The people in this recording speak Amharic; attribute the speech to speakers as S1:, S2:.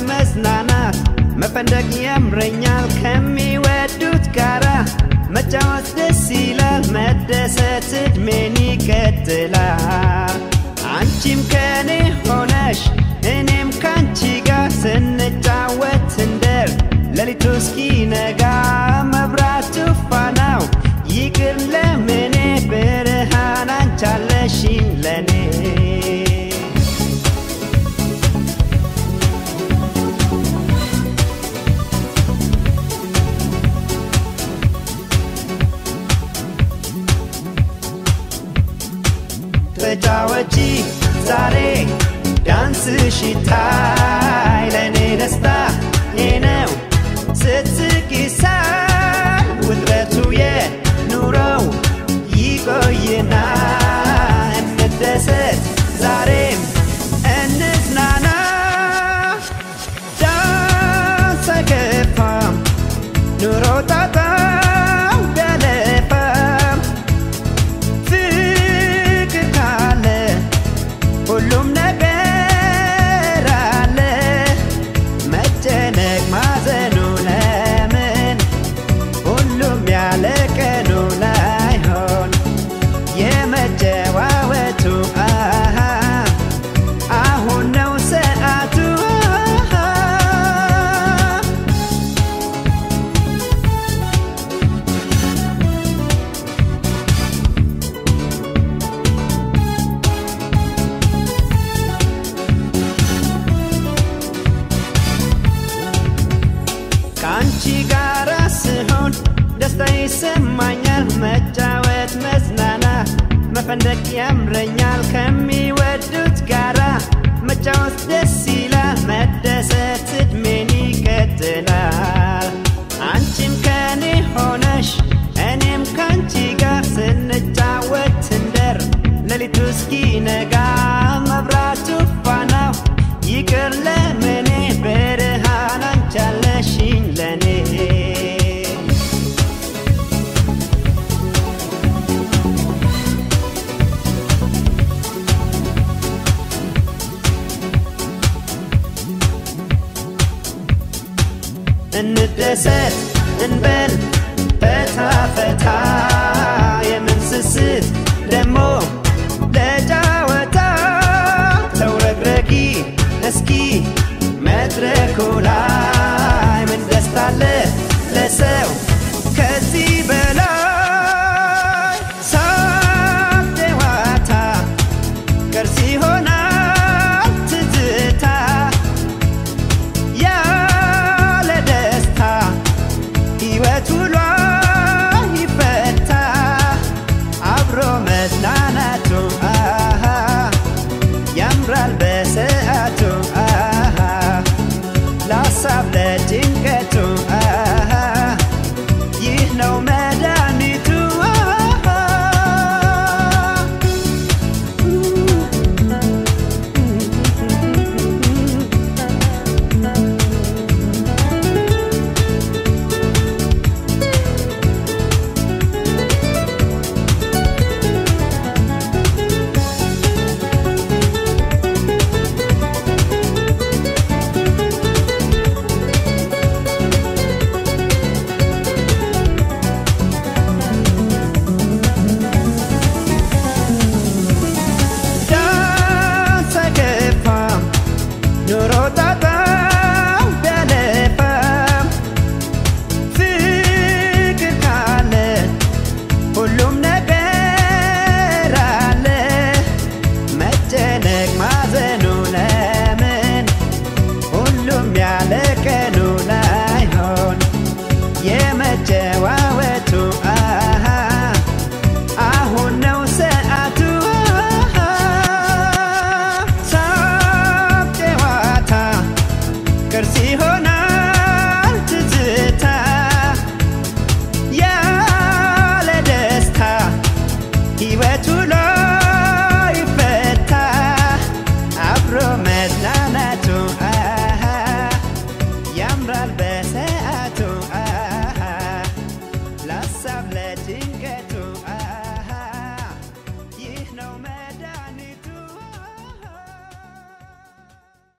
S1: መዝናናት መፈንደቅ ያምረኛል ከሚወዱት ጋራ መጫወት ደስ ይላል መደሰት እድሜን ይቀጥላል አንቺም ከኔ ሆነሽ እኔም ካንቺ ጋር ስንጫወት እንደር ሌሊቱ እስኪነጋ መብራቱ ፋናው ይቅር ለምኔ ብርሃን አንቻለሽኝ ለኔ ተጫወቺ ዛሬ ዳንስሽ ይታይ ለእኔ ደስታ ነው ስትስቂ ሳይ ውጥረቱ የኑሮው ይቆይና እንደሰት ዛሬም እንዝናና ዳንስ አይከፋም ኑሮ ጣጣው ቢያለፋም ፍቅር ካለ ሁሉም ነገር አለ መጨነቅ ማዘኑ ለምን ሁሉም ያለ ቀኑ ላይሆን የመጨዋወቱ አሃ አሁን ነው ሰዓቱ አሃ ከአንቺ ጋር ስሆን ደስታ ይሰማኛል መጫወት መዝናናት መፈንደቅ ያምረኛል ከሚወዱት ጋራ መጫወት ደስ ይላል መደሰት እድሜን ይቀጥላል አንቺም ከኔ ሆነሽ እኔም ካንቺ ጋር ስንጫወት እንደር ሌሊቱ እስኪነጋ መብራቱ ፋናው ይቅር ለምኔ ብርሃን አንቻለሽኝ ለኔ እንደሰት እንበል ፈታ ፈታ የምንስስት ደሞ ለጫወታ ተውረግረጊ እስኪ መድረኩ ላይ